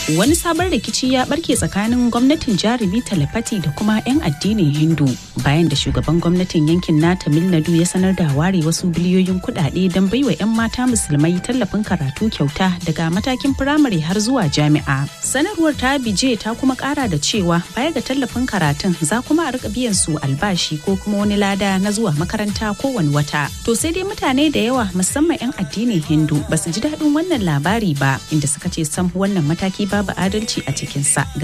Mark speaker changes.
Speaker 1: Wani sabon rikici ya barke tsakanin gwamnatin jarumi Talafati da kuma 'yan addinin Hindu bayan da shugaban gwamnatin yankin na Tamil Nadu ya sanar da ware wasu biliyoyin kuɗaɗe don baiwa 'yan mata musulmai tallafin karatu kyauta daga matakin firamare har zuwa jami'a. Sanarwar ta bije ta kuma ƙara da cewa baya ga tallafin karatun za kuma a rika biyan su albashi ko kuma wani lada na zuwa makaranta kowane wata. To sai dai mutane da yawa musamman 'yan addinin Hindu ba su ji daɗin wannan labari ba inda suka ce sam wannan mataki babu adalci a cikinsa